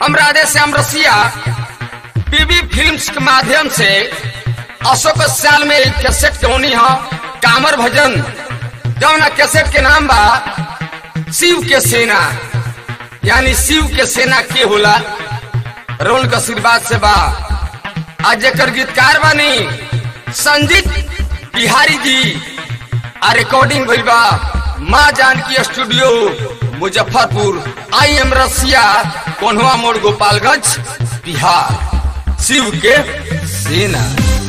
हम राधे श्याम रसिया बीबी फिल्म्स के माध्यम से अशोक साल में एक कैसेट के होनी है कामर भजन जौना कैसेट के नाम बा शिव के सेना यानी शिव के सेना के होला रोल का आशीर्वाद से बा आज जेकर गीतकार बानी संजीत बिहारी जी आ रिकॉर्डिंग भइल बा माँ Janaki studio Muzaffarpur I am रसिया कोन्हवा मोड़ गोपालगंज बिहार शिव के सेना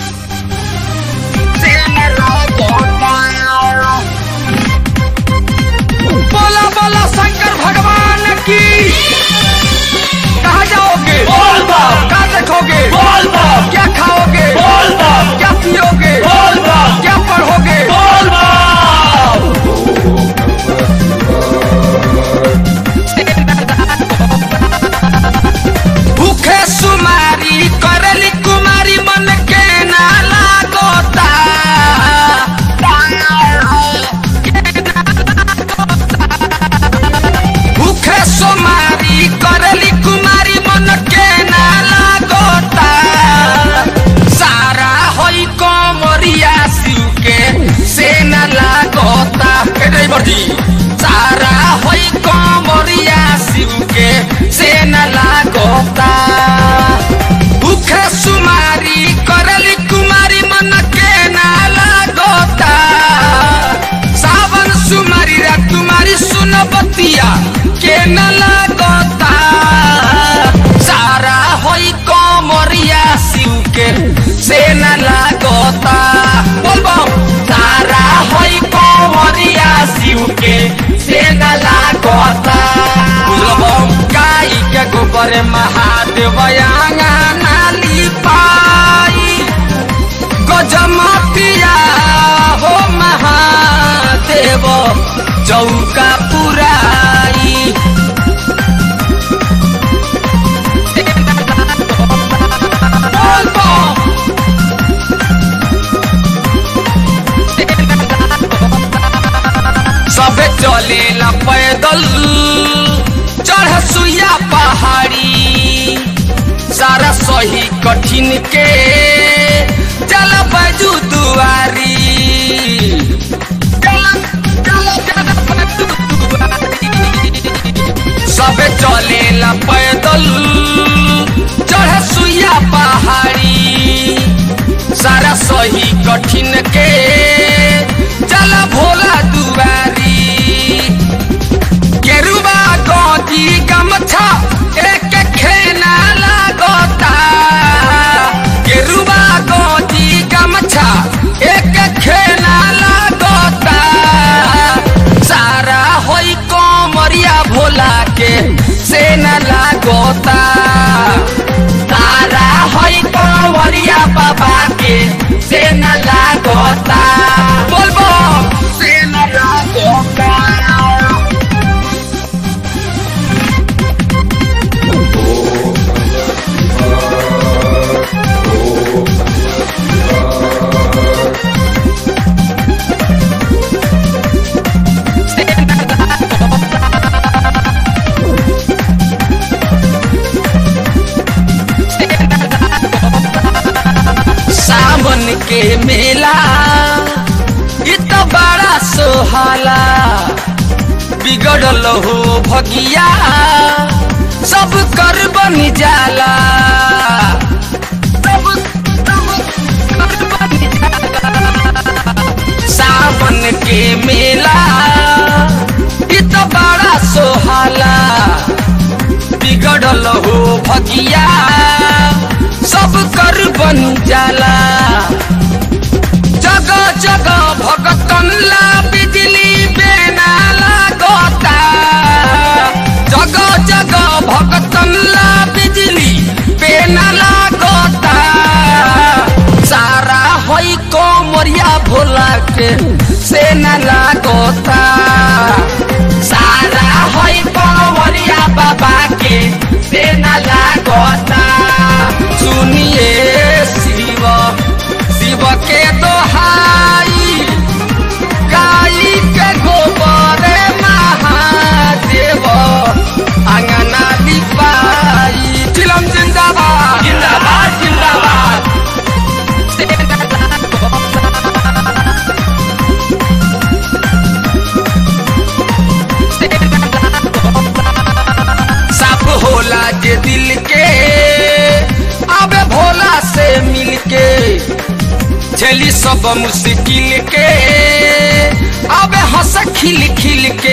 बोला बोला शंकर भगवान की कहा जाओगे बोल बम क्या देखोगे बोल बम क्या खाओगे बोल बम क्या पियोगे बोल बम क्या पढ़ोगे बोल बम भूखे सुमारी करली कुमारी मन के ना लागोता भूखे सुमारी करली कुमारी मन के ना लागोता सारा होई कोमरिया शिव के से न लागोता हे ड्राइवर जी सारा होई कोमरिया शिव के से न लागोता भूखे सुमारी करली कुमारी मन के ना लागोता सावन सुमारी रा तुम्हारी सुन बतिया के न लागोता सारा होई कोमरिया शिव के से न लागोता बोलबो सारा होई कोमरिया शिव के से न लागोता बुझलबो गाय के गोबर महादेव आंगा नाली पाई गजमतिया हो महादेव चौका पुराई सबे चले ला पैदल चढ़ सुइया पहाड़ी सारा सही कठिन के चल बजू दुआरी सबे चले ला पैदल चढ़ सुइया पहाड़ी सारा सही कठिन के चल भोला दुआरी केरुबा गोदी गमछा एक खेना लागोता केरुबा गोदी गमछा एक खेना लागोता सारा होई कोमरिया भोला के से न लागोता सारा होई कोमरिया बाबा के से न लागोता बोलबो से न लागोता सावन के मेला इ त बड़ा सोहाला बिगड़ल हो भगिया सब कर बन जाला सब- सब कर बन जाला। सावन के मेला इ त बड़ा सोहाला बिगड़ल हो भगिया सब कर बन जाला जगह जगह भगतन ला बिजली बेना लागोता जगह जगह भगतन ला बिजली बेना लागोता सारा होई कोमरिया भोला के से न लागोता सारा होई कोमरिया बाबा के से न लागोता सुनिए शिव शिव के दोहाई गाई के गोबर महादेव अंगना लिपाई दिल के अबे भोला से मिल के झेली सब मुश्किल के अबे हंस खिल खिल के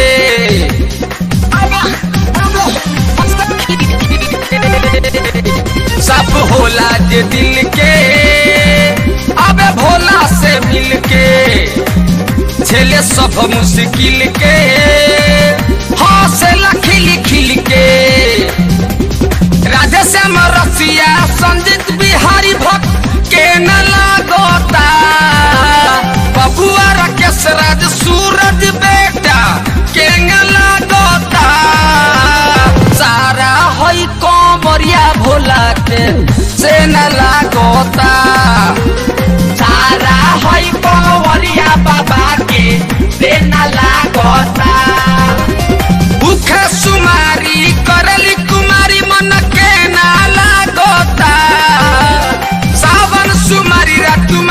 अबे अबे हंस खिल खिल के। सब होला जे दिल के अबे भोला से मिल के झेले सब मुश्किल के हौसला खिल खिल के राधे श्याम रसिया संजीत बिहारी भक्त के न लागोता बबुआ राकेश राज सूरज बेटा के न लागोता सारा हई कोमरिया भोला के से न लागोता सारा हई कोमरिया बाबा के से न लागोता भूख सुमारी करली कुमारी मन के नाला गोता सावन सुमारी रातु